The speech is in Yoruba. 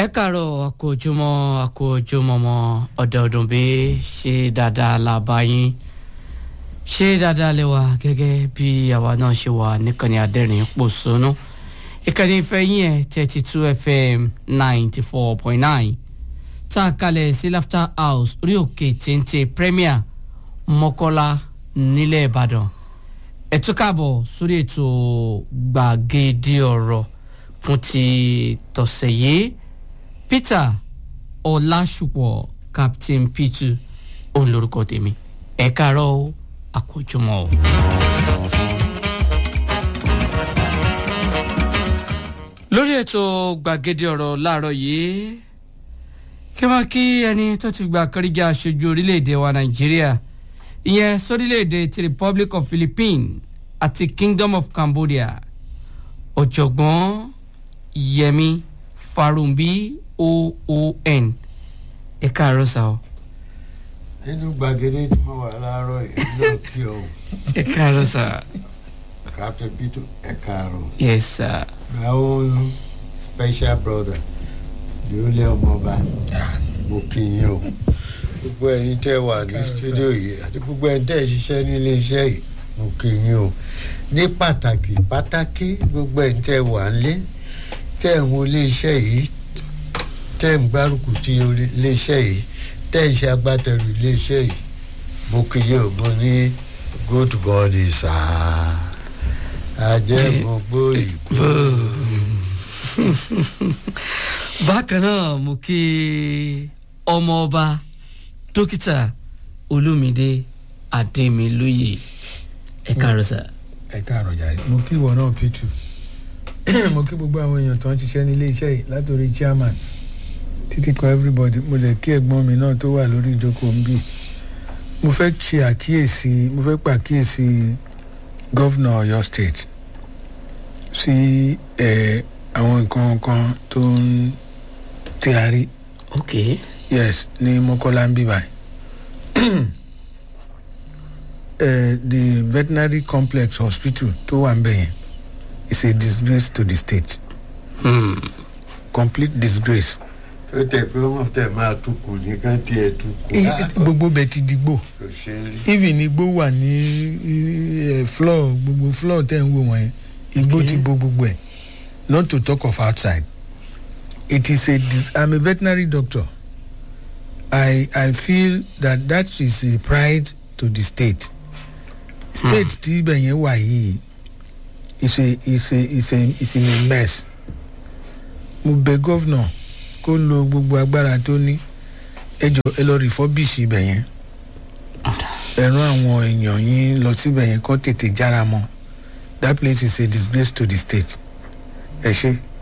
ẹ kàárọ̀ àkójúmọ́ àkójúmọ́mọ́ ọ̀dọ̀ọ̀dún bí ṣe dáadáa la bá yín ṣe dáadáa lẹ́wà gẹ́gẹ́ bí àwa náà ṣe wà níkànnì adẹ́rìn pòṣónú ìkànnì ìfẹ́ yín ẹ̀ thirty two fm ninety four point nine tá a kalẹ̀ sí laughter house orí òkè téńté premier mọ́kọ́lá nílẹ̀ ìbàdàn ẹ tún káàbọ̀ sórí ètò gbàgede ọ̀rọ̀ fún ti tọ̀sẹ̀ yìí peter ọlásùpọ̀ captain p2 òun lorúkọ tèmi ẹ káàárọ̀ o àkójọmọ́ o. lórí ètò gbàgede ọ̀rọ̀ láàárọ̀ yìí kí wọ́n kí ẹni tó ti gba kọ́ríjà aṣojú orílẹ̀-èdè wa nàìjíríà ìyẹn sórílẹ̀-èdè ti republic of philippines àti kingdom of cambodia ọ̀jọ̀gbọ́n yẹmi farumbi oon ẹ káàárọ̀ sá o. nínú gbàgede tí mo wà láàárọ̀ yìí náà kí o ẹ káàárọ̀ sá. captain peter ẹ káàárọ̀ yes sir. my own special brother lóòlẹ ọmọọba mo kí yín o gbogbo ẹyin tẹ wà ní studio yìí àti gbogbo ẹyin tẹ ṣiṣẹ́ nílé iṣẹ́ yìí mo kí yín o ní pàtàkì pàtàkì gbogbo ẹyin tẹ wà nílé tẹ ń wo ilé iṣẹ́ yìí tẹ ń gbárùkù tí ilé iṣẹ́ yìí tẹ ń ṣe agbátẹrù ilé iṣẹ́ yìí mo kí yín o mo ní good morning sir ajẹ́ gbogbo ìkó. bákan náà mo kí ọmọọba dókítà olómìdé adémilóye ẹ káàárọ̀ sá. ẹ káàárọ̀ jàre mo kí ìwọ náà p2 mo kí gbogbo àwọn èèyàn tó ń ṣiṣẹ́ nílé iṣẹ́ yìí látòrí chairman títí kan everybody mo lè kí ẹ̀gbọ́n mi náà tó wà lórí ìjókòó ń bì mo fẹ́ ṣe àkíyèsí mo fẹ́ pàkíyèsí gọ́vnà ọ̀yọ́ state sí ẹ̀ àwọn nǹkan kan tó ń tí a rí ok yes ní mọ́kọ́lá ń bí báyìí uh, the veterinary complex hospital tó wà ń bẹ̀ yẹn is a disgrace to the state hmm. complete disgrace. tó tẹ pé wọn tẹ máa tukù nìkan tiẹ tukù. I- gbogbo bẹ ti digbó kò ṣe é rí. even igbó wà ní eh, floor gbogbo floor tẹ̀ ń wò wọ̀nyẹn igbó Okay. ti bo gbogbo ẹ̀ not to talk of outside it is a dis i'm a veterinary doctor i i feel that that is a pride to the state state tí ibẹ̀ yẹn wà yìí is a is a is a is in a mess mo bẹ gọ́vnà kó lo gbogbo agbára tó ní ẹ jọ ẹ lọ refurbish ibẹ̀ yẹn ẹ̀rọ àwọn èèyàn yín lọ síbẹ̀ yẹn kọ́ tètè jára mọ́ that place is a disgrace to the state ẹ ṣe.